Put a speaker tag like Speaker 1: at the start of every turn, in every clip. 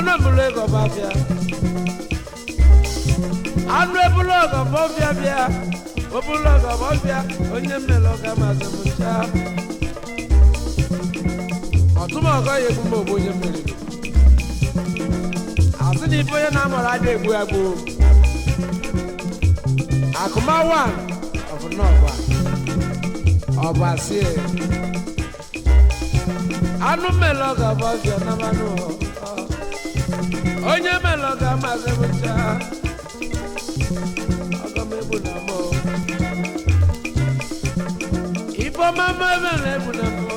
Speaker 1: ebulu ego bafia anụ ebulu ọgọ bọfịa bịa obulu ọgọ bọfịa onye mmele ọga mazị m ncha ọtụmọgọ ya egbu m ogbu onye mmeri asị na ife onye na-amara ada egbu agbo akụma wan ọbụ n'ọgba ọbụ asị anụ mmele ọga bọfịa na mmanụ onye mmele ọga mazị m ncha ọgọmegbu na mọ ifeọma mma ebe na-egbu na mọ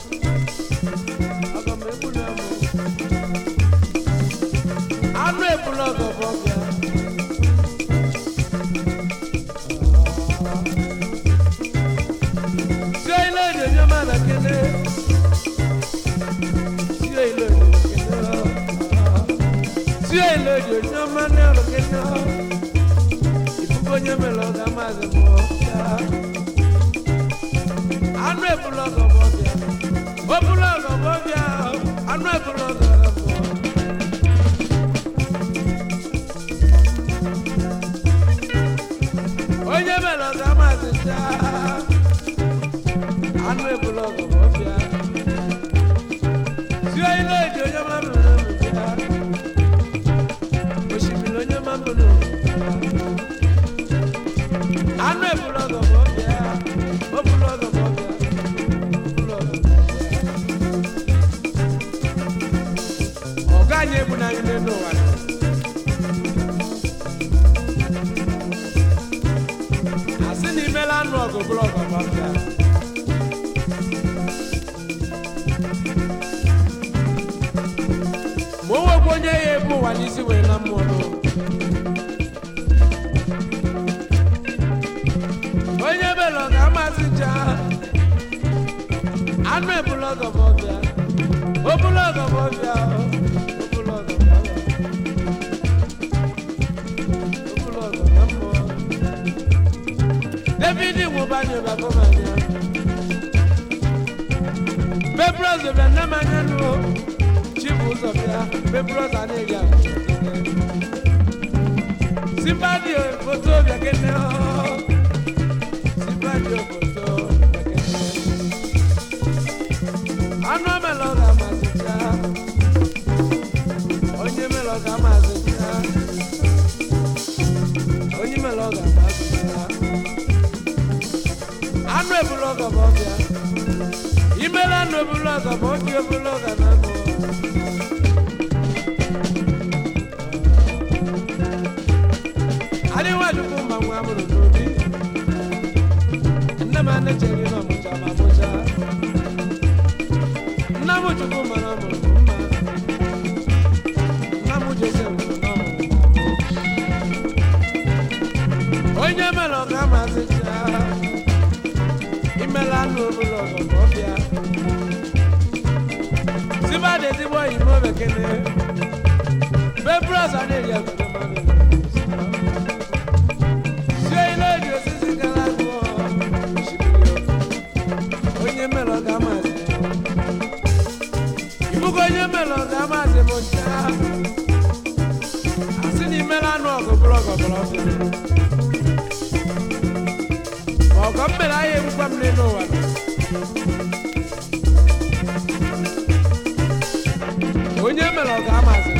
Speaker 1: ọgọmegbu na mọ anụ ebula ọgọbọ bịa sie ile onyonyo ma na kele sie ile onyonyo kele sie ile onyonyo ma na ọrụ kele onye mere ọga maazị m anụ ebula ọgọbọbịa obula ọgọbọbịa anụ ebula ọgọbọ onye mere ọga maazị cha anụ ebula ọgọbọbịa sie ile eji onye mamụrụ ya osimiri onye mamụrụ anụ ebulu ọgọ bụ ọbịa obulu ọgọ bụ ọbịa obulu ọgọ bụ ọbịa ọga anyị egbu na anyị n'elu ụwa asị na imela anụ ọgụ bụrụ ọgọ bụ ọbịa ma o nwekwa onye ya ebu ụwa n'isi wee na mmụọ n'ụwa onye belọ ga-amasị ncha anụ ebulọgọ bụ ọbịa obulọgọ bụ ọbịa obulọgọ bụ ọbịa obulọgọ na mmụọ david nwụbanye babọmanya bebros bịa nne m anya nụ chibu ụzọ bịa bebros a na-eri ahụ simpadi foto bịa kene ọ radio foto anụ melọ ga-amasịcha onye melọ ga-amasịcha onye melọ ga-amasịcha anụ ebulu ọgọ bụ ọbịa imela anụ ebulu ọgọ bụ oji ebulu ọgọ na anụ adịwajukwu mma nwa amụrụ n'obi nne m anechere na ọmụcha ma mụcha nna m chukwu mara ọmụrụ m mma nna m jose nwụrụ na ọmụrụ onye mere ọga amasịcha imela anụ obere ọgọ ka ọ bịa sibadị ezigbo oyibo bekene bebros a na-eri obodo mmadụ sie ile eji osisi gara agụọ onye mere ọga amasị ibugo onye mere ọga amasị bụ ncha asị na imere anụ ọgụ bụrụ ọgọ bụrụ ọbịa ma ọgọ m mere ahịa egbukwa m n'elu ụwa onye mere ọga amasị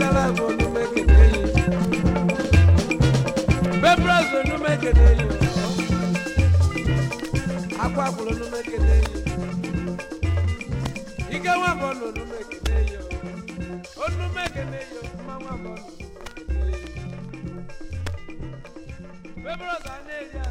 Speaker 1: akala bụ onume ekene yi bebros onume ekene yi akwa kwuru onume ekene yi ike nwa bụ ọnụ onume ekene yi onume ekene yi mma nwa bụ ọnụ onume ekene yi bebros a na-eri